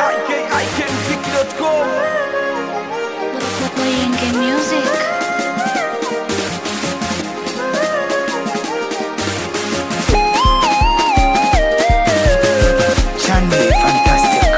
ikikmziki.com Boyenge Music. Chani fantastic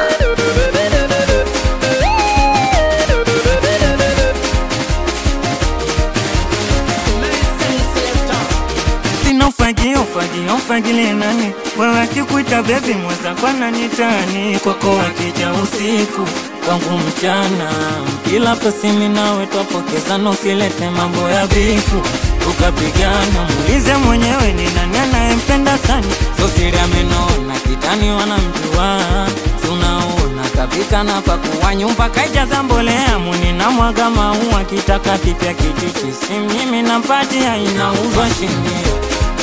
Sina ufagio ufagio ufagile nani wewe akikuita bebi mweza kwa nani tani kwako akija usiku kwangu mchana kila pasimi nawe twapokezana usilete mambo ya bifu ukapigana muulize mwenyewe ni nani anayempenda sana sosiri amenona kitani wanamjua si unaona kapika na pakuwa nyumba kaijaza mbolea muni na mwaga maua kitaka kipya kijiji si mimi nampatia inauzwa shilingi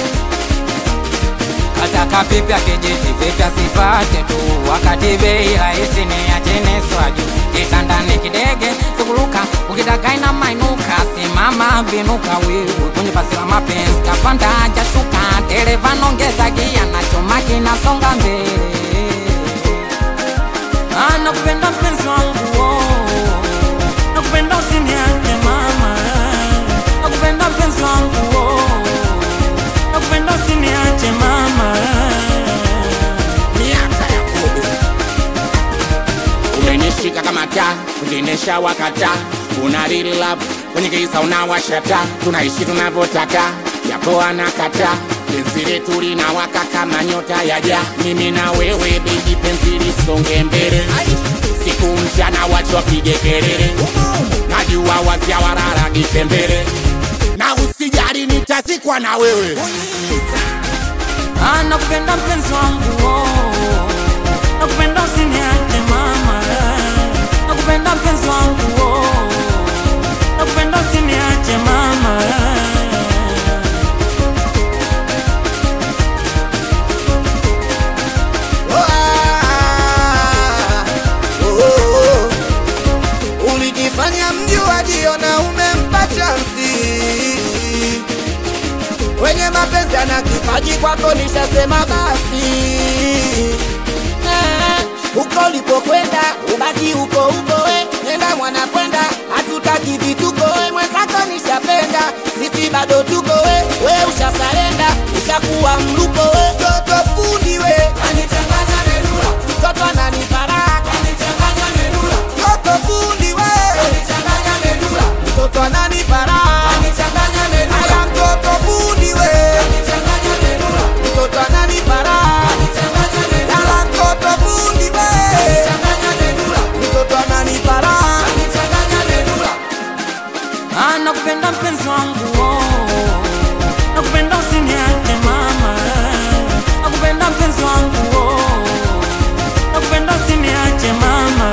Kataka pipya kijiti vipya sipate tu, wakati bei rahisi ni ya chini swaju. Kitandani kidege sikuruka, ukitaka ina mainuka, simama binuka wewe kwenye basi la mapenzi, kapanda hajashuka, dereva nongeza gia na chuma kinasonga mbele. Ah, nakupenda mpenzi wangu oh. nakupenda usiniache mama nakupenda mpenzi wangu oh. nakupenda usiniache mama miaka ya kumi umenishika kama taa kuziendesha wakata una real love kwenye kisa unawashata tunaishi tunavyotaka yapo anakata penzi letu linawaka kama nyota ya ja mimi na wewe beji penzi lisonge mbele siku mchana wacho wapige kelele najua wazia wararagishe mbele na usijali nitazikwa na wewe Ah, nakupenda mpenzi wangu oh. nakupenda usiniache mama nakupenda mpenzi wangu oh. nakupenda usiniache mama ulijifanya mjuaji na umempa chansi wenye mapenzi ana kipaji kwako nishasema basi Eh, huko ulipokwenda ubaki huko huko we nenda mwana kwenda hatutaki vituko we mwenzako nishapenda sisi bado tuko we we ushasarenda ushakuwa mluko we toto fundi we anichanganya menula toto ananiparaka anichanganya menula toto fundi we anichanganya menula toto ananiparaka anichanganya menula aya mtoto fundi we anichanganya menula toto ananiparaka anichanganya menula aya mtoto fundi we anichanganya menula toto ananiparaka anichanganya menula Ah, nakupenda mpenzi wangu oh. nakupenda usiniache mama nakupenda mpenzi wangu oh. nakupenda usiniache mama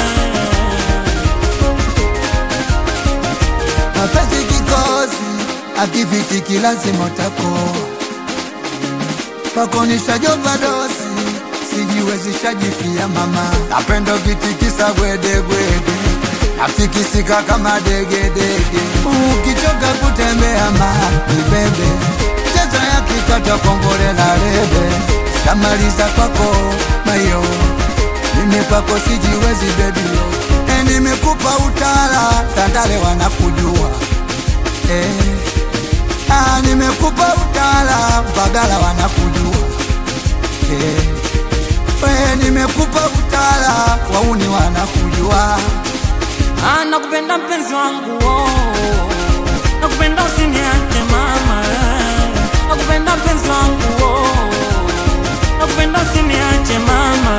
mapenzi kikosi akifitiki lazima utakoa pakonishajopa dosi sijiwezishajifia mama napenda ukitikisa gwedegwede natikisika kama degedege ukichoka kutembea ma nibebe cheza ya kikata kongole la rebe shamaliza kwako mayo mimi kwako sijiwezi bebio e, nimekupa utala tandale wanakujua e, ah, nimekupa utala bagala wanakujua e, we, nimekupa utala wauni wanakujua Ah, nakupenda mpenzi wangu oh. nakupenda usiniache mama nakupenda mpenzi wangu oh. nakupenda usiniache mama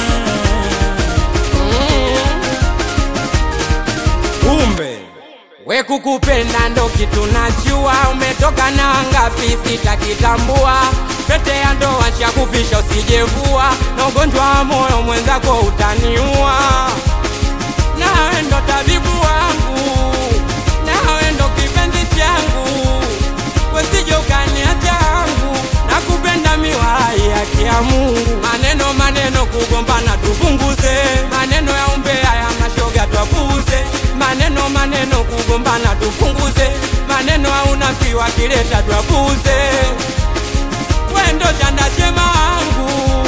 kumbe we kukupenda ndo kitu najua umetoka na ngapi sitakitambua pete ya ndoa shakufisha usijevua na ugonjwa wa moyo mwenzako utaniua nawe ndo tabibu wangu nawe ndo kipenzi changu wesije ukaniacha yangu na kupenda miwai haki ya Mungu maneno maneno kugombana tupunguze maneno ya umbea ya mashoga twapuuze maneno maneno kugombana tupunguze maneno ya unafiki wakileta twapuuze wendo chanda chema wangu